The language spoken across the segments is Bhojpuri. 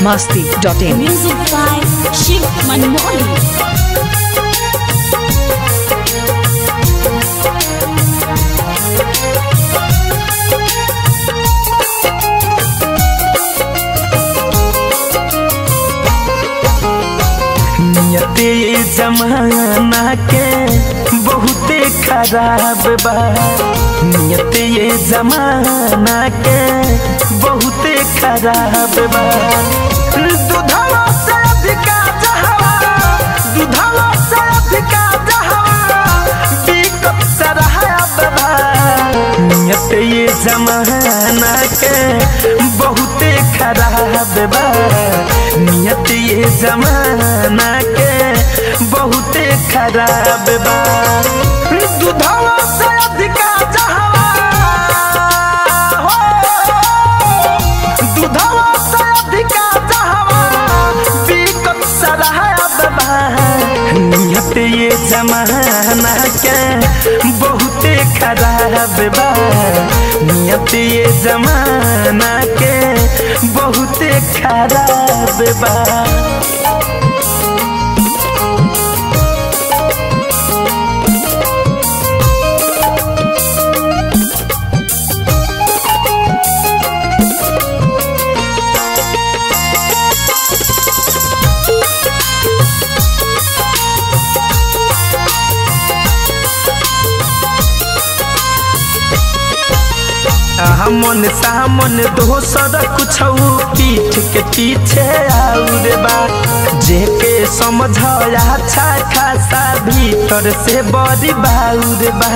masti.in. Music by Shiv Manmoli. नियते जमाना के बहुते खराब बा नियते ये जमाना के बहुते खराब बा दुधवा से अधिका जहवा दुधवा से अधिका जहवा बिकट सरहब बा नियत ये जमाना के बहुते खराब बा नियत ये जमाना के बहुते खराब बा दुधवा से अधिका जहवा हो दुधवा से अधिका जहवा बिकट सरहब बा नियत ये जमाना के बहुते खराब बा नियत ये जमाना के बहुते खराब बा हमन सामन दोसर कुछ पीठ के पीछे आउर बा जेके समझ अच्छा खासा भीतर से बड़ी बाउर बा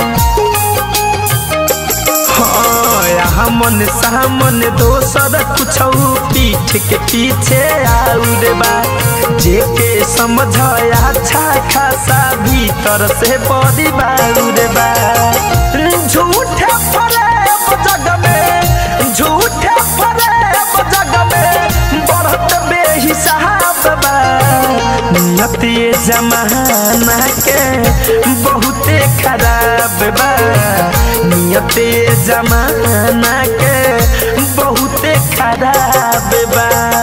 हाँ, हमन सामन दोसर कुछ पीठ के पीछे आउर बा जेके समझ अच्छा खासा भीतर से बड़ी बाउर बा झूठे फरेब जग में झूठे फरेब जग में बढ़त बेहिसाब बा नियत ये जमाना के बहुते खराब बा नियत ये जमाना के बहुते खराब बा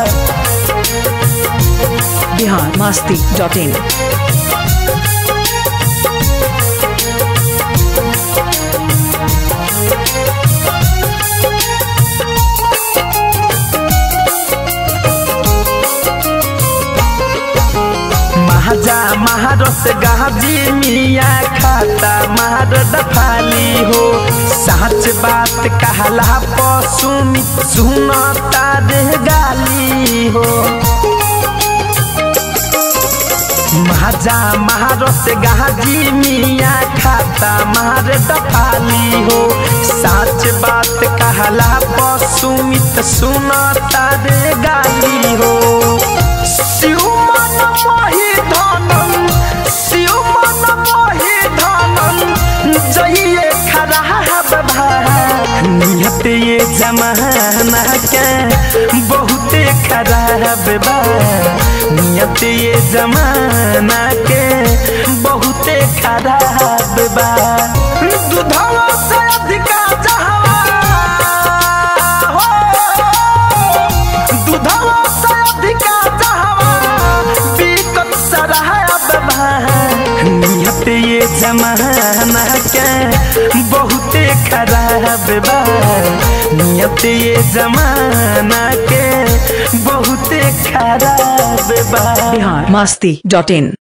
Bihar masti.in. महाजा महारस गाजी मिया खाता मार दफाली हो सच बात कहला पशु सुन तारे गाली हो महाजा महारस गाजी मिया खाता मार दफाली हो सच बात कहला पशु सुन तारे गाली हो शिवमन मोहि धनम शिवमन मोहि धनम जइए खराब भा नियत ये जमाना के बहुते खराब बा नियत ये जमाना के बहुते खराब बा दुधवा से अधिका जहवा हो दुधवा से अधिका जहवा बिकट सरहब बा नियत ये जमाना के बहुते खराब बा नियत ये जमाना के बहुते खराब बा Bihar masti.in.